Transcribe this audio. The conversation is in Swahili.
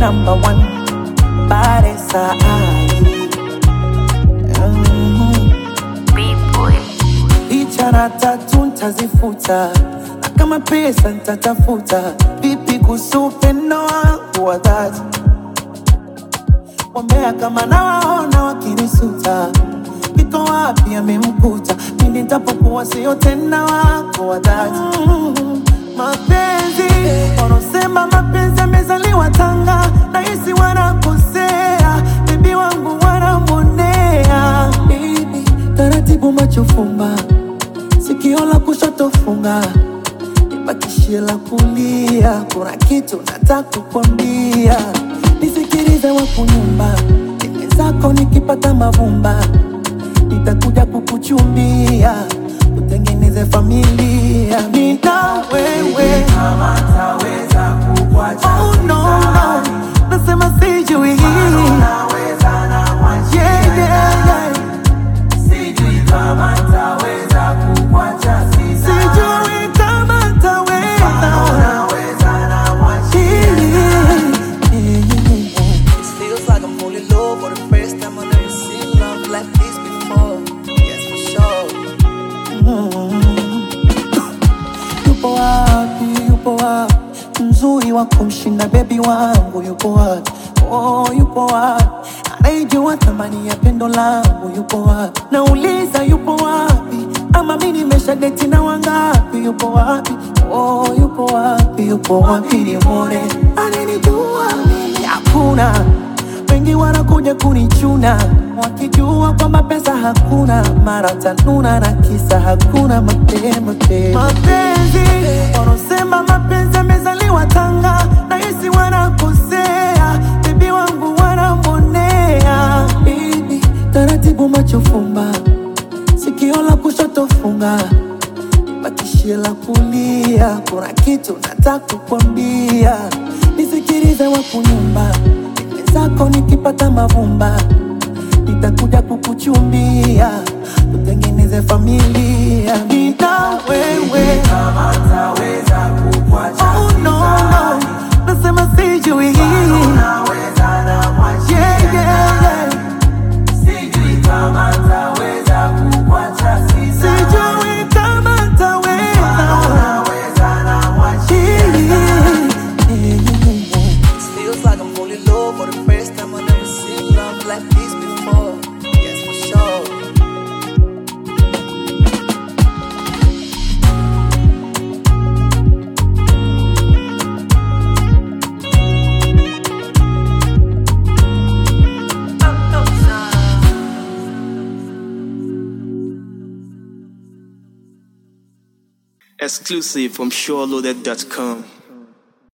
number one Baresa ai mm. Ichara tatu ntazifuta na kama pesa ntatafuta vipi kuhusu upendo wangu wa dhati Wambea kama nawaona wakinisuta Kiko wapi amemkuta Pindi nitapokuwa sio tena wako wa dhati mm, Mapenzi Wanaosema mapenzi yamezaliwa Tanga Nahisi wanakosea Bibi wangu wanamwonea Baby, taratibu macho fumba Sikio la kushoto funga Nibakishie la kulia Kuna kitu nataka kukwambia Nisikilize wakunyumba Dime zako nikipata mavumba Nitakuja kukuchumbia Tutengeneze familia Nina wewe kama taweza kukuacha Oh no no Nasema sijui naweza na mwachi Yeah yeah yeah sijui kama taweza kukuacha sisa Sijui kama ntaweza naweza na mwachi It feels like I'm falling low for the first time I've never seen love like this before. Yes, for sure. Yupo wapi, yupo wapi Mzuri wa kumshinda bebi wangu Yupo wapi, oh yupo wapi Anayejua thamani ya pendo langu Yupo wapi, nauliza yupo wapi Ama mi nimesha deti na wangapi Yupo wapi, oh yupo wapi Yupo wapi nimwone Ananijua mimi hakuna wengi wanakuja kunichuna wakijua kwamba pesa hakuna, mara tanuna na kisa hakuna mapema tena. Mapenzi wanaosema mapenzi yamezaliwa Tanga, nahisi wanakosea, bibi wangu wanamwonea. Bibi, taratibu macho fumba, sikio la kushoto funga bakishie la kulia, kuna kitu nataka kukwambia, nisikilize wakunyumba Dime zako nikipata mavumba, nitakuja kukuchumbia, tutengeneze familia, nina wewe. kama taweza kukuacha Oh no no, nasema sijui, naweza na mwachi yeah yeah yeah, sijui kama taweza kukuacha sisa sijui kama ntaweza naweza na mwachi It feels like I'm falling low for the first time I've never seen love like this before. Yes, for sure. Exclusive from SureLoaded.com.